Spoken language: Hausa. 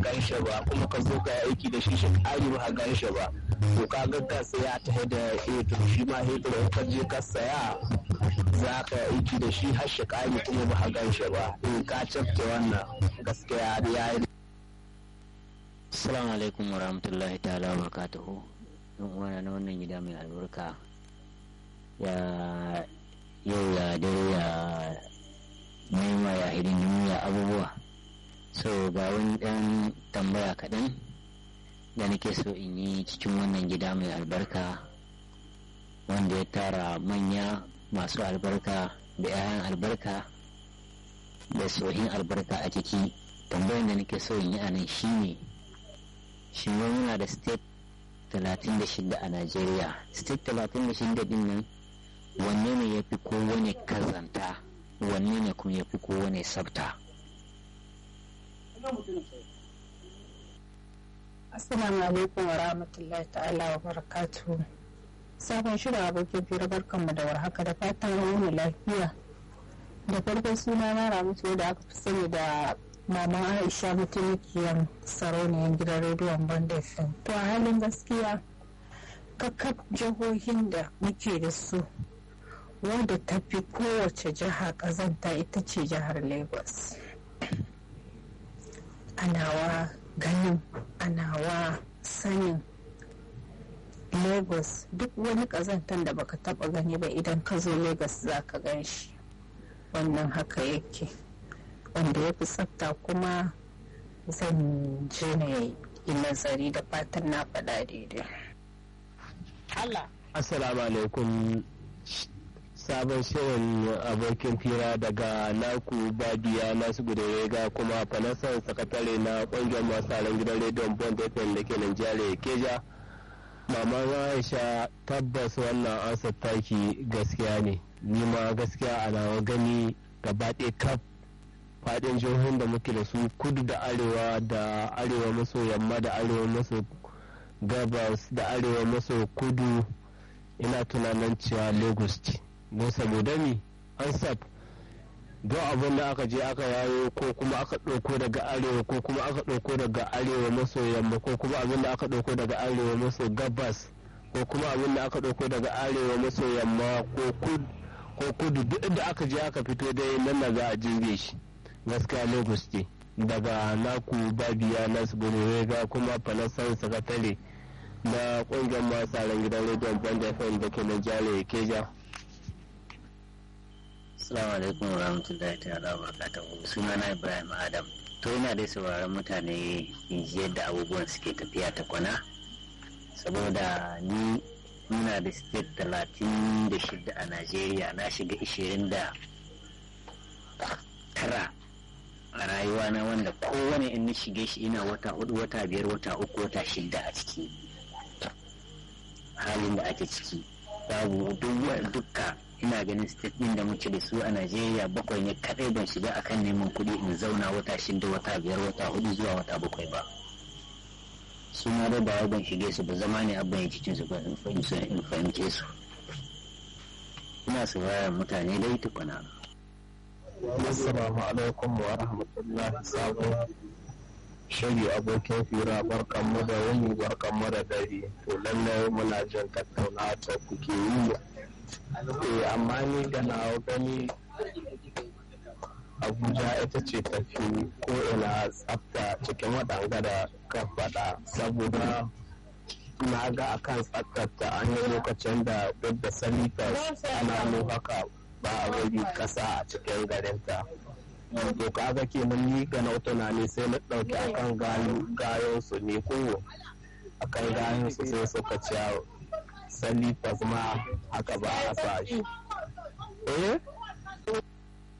gan shi ba kuma ka zo ka yi aiki da shi shi ƙari ba gan shi ba to ka ga ka saya ta da hetur shi ma hetur in ka je ka saya za ka aiki da shi har shi ƙari kuma ba gan shi ba in ka cafke wannan gaskiya ya yi Assalamu alaikum wa rahmatullahi ta'ala wa barakatuhu. Yan uwana na wannan gida mai albarka ya yau ya dare ya nema ya hidindimu ya abubuwa. So ga wani ɗan tambaya kaɗan da nake so in yi cikin wannan gida mai albarka wanda ya tara manya masu albarka da 'ya'yan albarka da tsohin albarka a ciki. Tambayar da nake so in yi a nan shine ne shi muna da state 36 a Najeriya. State 36 din nan wanne ne ya fi kowane kazanta wanne ne kuma ya fi kowane sabta. Assalamu alaikum wa rahmatullahi ta'ala wa barakatuhu. Sabon shirin abokin fira barkanmu da warhaka da fatan wani lafiya. Da farko suna na ramutu da aka fi sani da Maman Aisha mutumikiyar sarauniyar gidan rediyon Banda FM. To a halin gaskiya kakaf jihohin da muke da su wadda ta fi kowace jiha kazanta ita ce jihar Lagos. Anawa ganin anawa sanin Lagos duk wani kazantan da baka taba gani ba idan ka zo Lagos za ka gan shi. Wannan haka yake. wanda ya fi tsafta kuma zan je na yi nazari da fatan na faɗa daidai. Allah. Assalamu alaikum sabon shirin abokin fira daga naku babiya nasu ga kuma fanasan sakatare na ƙungiyar masu gidan rediyon bond fm da ke Nigeria keja maman aisha tabbas wannan ansa taki gaskiya ne ni ma gaskiya a nawa gani gaba ɗaya kaf faɗin jihohin da muke da su kudu da arewa da arewa maso yamma da arewa maso gabas da arewa maso kudu ina tunanin cewa lagos ce don saboda ni an sab don abin da aka je aka yayo ko kuma aka ɗauko daga arewa ko kuma aka ɗauko daga arewa maso yamma ko kuma abin da aka ɗauko daga arewa maso gabas ko kuma abin da aka ɗauko daga arewa maso yamma ko kudu duk da aka je aka fito dai nan na za a jirge shi gaskiya lagos ce daga naku babiya nasu ga kuma fanasan sakatare na kungiyar masu gidan rediyon band fm da ke nigeria keja Assalamu alaikum wa rahmatullahi ta'ala wa barakatuhu suna na Ibrahim Adam to ina dai sauraron mutane in ji yadda abubuwan suke tafiya ta kwana saboda ni muna da state talatin da shida a Najeriya na shiga ishirin da tara a rayuwa na wanda kowane in na shige shi ina wata hudu wata biyar wata uku wata shida a ciki halin da ake ciki babu dukka ina ganin state din da muke da su a najeriya bakwai ne kadai ban shiga akan neman kuɗi in zauna wata shida wata biyar wata hudu zuwa wata bakwai ba su ma da ba ban shige su ba zama ne abin ya cikin su ba in fahimce su ina sauraron mutane dai tukuna Assalamu alaikum wa rahmatullahi sabo shiri abokin fira barkanmu da wuni barkanmu da dare to lallai muna jin tattauna ta kuke yi eh amma ni da na gani abuja ita ce tafi ko ina tsafta cikin waɗanga da ka faɗa saboda na ga akan tsaftarta an yi lokacin da duk da salifas ana haka ba a wuri kasa a cikin garinta to kaga kenan ni ga na tunani sai na ɗauki akan gayon su ne ko akan gayon su sai suka ci salifas ma haka ba a sa shi eh